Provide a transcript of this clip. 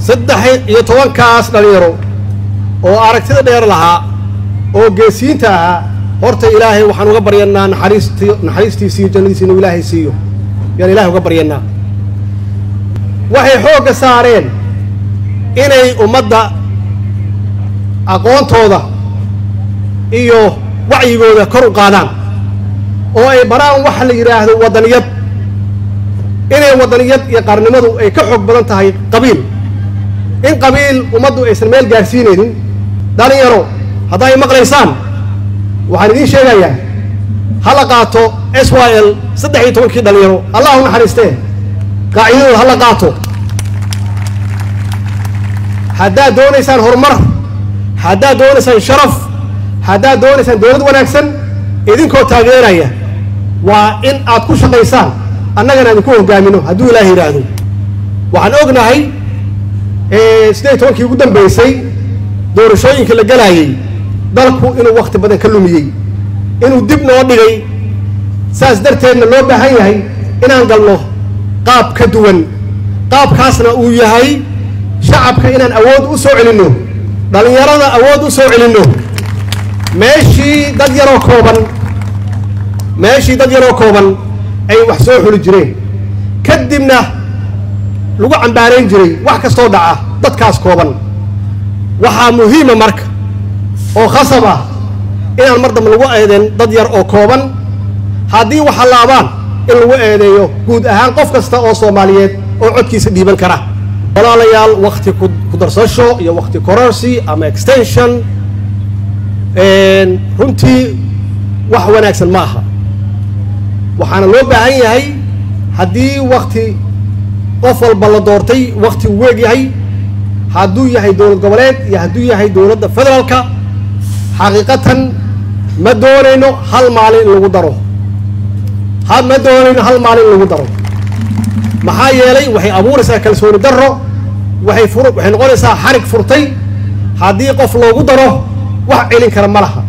saddex iyo tobankaas dhalinyaro oo aragtida dheer lahaa oo geesiinta ahaa horta ilaahay waxaan uga baryanaa naxariist naxariistiisa iyo jannadiisa inuu ilaahay siiyo yaan ilahay uga baryanaa waxay xoogga saareen inay ummadda aqoontooda iyo wacyigooda kor u qaadaan oo ay baraan waxa la yidhaahdo waddaniyad inay waddaniyad iyo qaarnimadu ay ka xoog badan tahay qabiil in qabiil ummaddu aysan meel gaarsiinaynin dhalinyaro haddaa ay maqlaysaan waxaan idiin sheegayaa ha la qaato s y l saddex iyo tobankii dhalinyaro allah u naxariistee qaacidadooda ha la qaato haddaad doonaysaan horumar haddaad doonaysaan sharaf haddaad doonaysaan dowlad wanaagsan idinkoo taageeraya waa in aad ku shaqaysaan annagana idinku hogaamino hadduu ilaah yidhaahdo waxaan ognahay siddeed iyo tobankii ugu dambaysay doorashooyinka la galaayey dalku inuu wakhti badan ka lumiyey inuu dib noo dhigay saas darteedna loo baahan yahay inaan galno qaab ka duwan qaabkaasna uu yahay shacabka inaan awood u soo celinno dhallinyarada awood u soo celinno meeshii dad yaroo kooban meeshii dad yaroo kooban ay wax soo xuli jireen kadibna lagu cambaarayn jiray wax kastoo dhaca dadkaas kooban waxaa muhiima marka oo khasab ah inaan mar dambe lagu eedeen dad yar oo kooban haddii waxa laabaan in lagu eedeeyo guud ahaan qof kasta oo soomaaliyeed oo codkiisa dhiiban kara walaalayaal wakti ku darsasho iyo wakti kororsi ama extension runtii wax wanaagsan ma aha waxaana loo baahan yahay haddii wakti qof walba la doortay wakti uu weeg yahay hadduu yahay dowlad goboleed iyo hadduu yahay dowladda federaalka xaqiiqatan ma doonayno hal maalin in lagu daro ma doonayno hal maalin in lagu daro maxaa yeelay waxay abuuraysaa kalsooni darro waxay fur waxay noqonaysaa xarig furtay haddii qof loogu daro wax celin kara ma laha